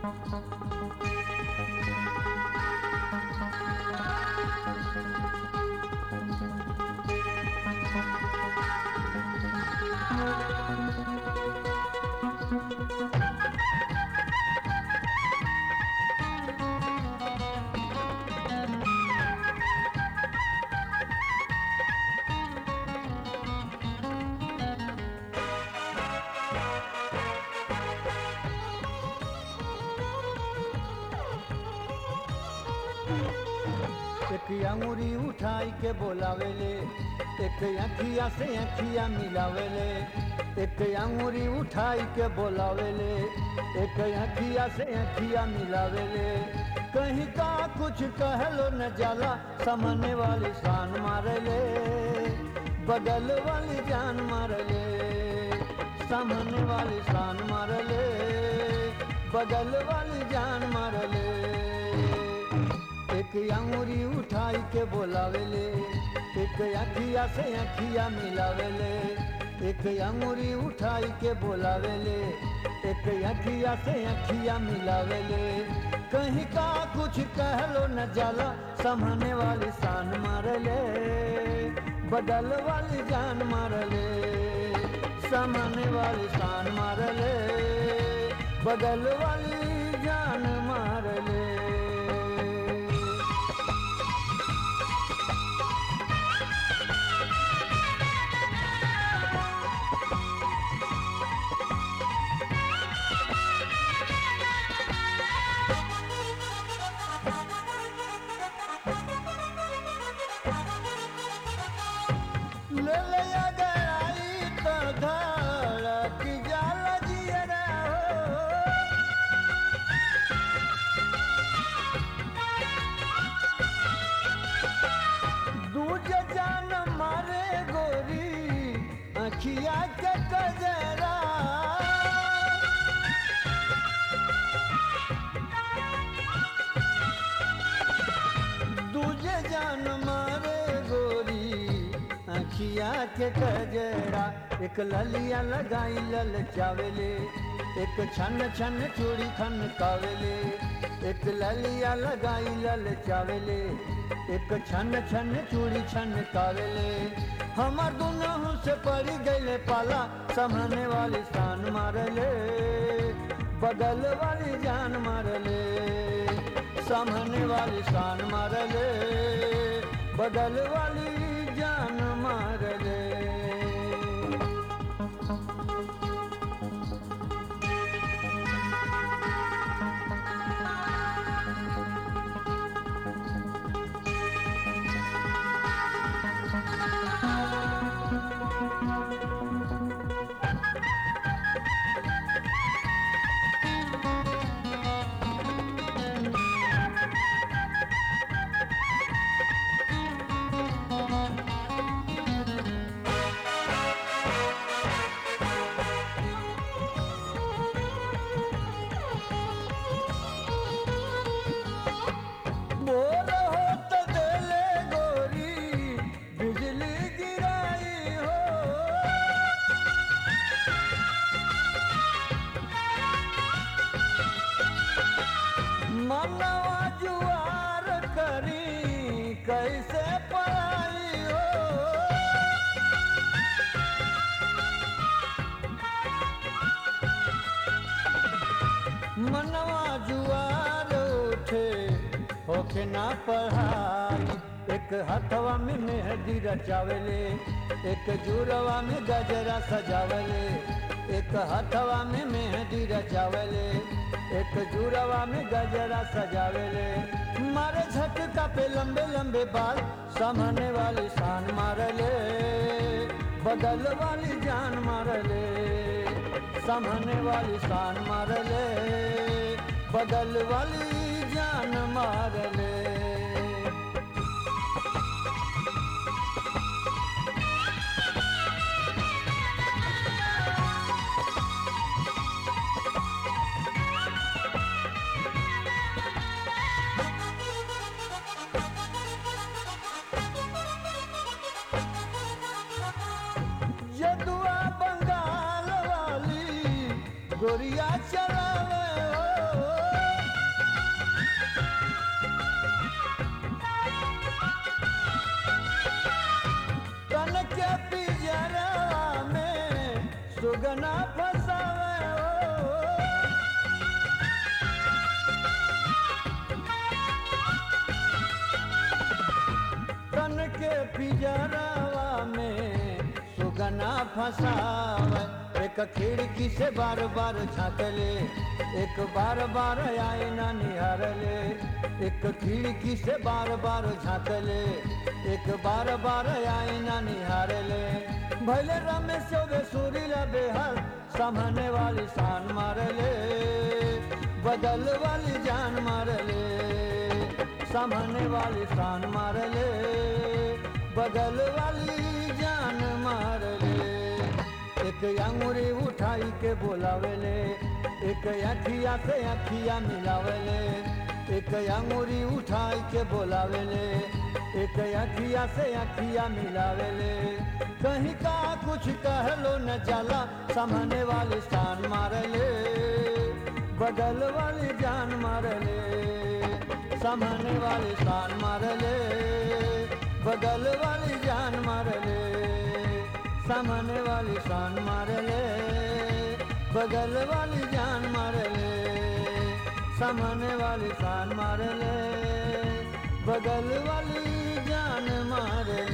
एक अंगुरी उठाई के बोलावेले एक अखिया से अखिया मिलावेले एक अंगुरी उठाई के बोलावेले एक अखिया से अखिया मिलावेले कहीं का कुछ कहलो न जाला सामने वाली शान मारले बगल वाली जान मारले सामने वाली शान मारले बगल वाली जान मारले एक अंगुरी उठाई के बोलावेले एक अखिया से अखिया मिलावेले एक अंगुरी उठाई के बोलावेले एक अखिया से अखिया मिलावेले कहीं का कुछ कहलो न जाला समझने वाली शान मारले बदल वाली जान मारले समझने वाली शान मारले बदल वाली जान मारले ले ले गई तो धड़क जाला जियरा हो दूज जान मारे गोरी अखिया के कजरा दूजे जान मारे गोरी अखिया के कजरा एक ललिया लगाई लल चावेले एक छन छन चूड़ी खन कावेले एक ललिया लगाई लल चावेले एक छन छन चूड़ी छन कावेले हमार दुनहु से पड़ी गईले पाला समझने वाली शान मारले बगल वाली जान मारले सामने वाली शान मारले बगल वाली जान मारले बोल हो तो देले गोरी बिजली गिराई हो मनवा जुआर करी कैसे पढ़ाई हो मनवा जुआर उठे होके ना पढ़ाई एक हथवा में मेहंदी रचावेले एक जुरवा में गजरा सजावेले एक हथवा में मेहंदी रचावेले एक जुरवा में गजरा सजावेले मारे झटका पे लंबे लंबे बाल सामने वाली शान मारले बगल वाली जान मारले सामने वाली शान मारले बगल वाली जान मारले जदुआ बंगाल वाली गोरिया चलावे हो तन के पिजरवा में सुगना फसावे हो तन के पिजरवा में सुगना फसावे एक खिड़की से बार बार झाँकले एक बार बार आए ना निहारले एक खिड़की से बार बार झाँकले एक बार बार आए ना निहारले भले रमेश चौबे सुरीला बेहाल सामने वाली शान मारले बदल वाली जान मारले सामने वाली शान मारले बगल वाली जान मारले एक अंगूरी उठाई के बोलावेले एक अखिया से अखिया मिलावेले एक अंगूरी उठाई के बोलावेले एक अखिया से अखिया मिलावेले कहीं का कुछ कहलो न जाला सामने वाली शान मारले बगल वाली जान मारले सामने वाली शान मारले बगल वाली जान मारले सामने वाली शान मारले बगल वाली जान मारले सामने वाली शान मारले बगल वाली जान मारले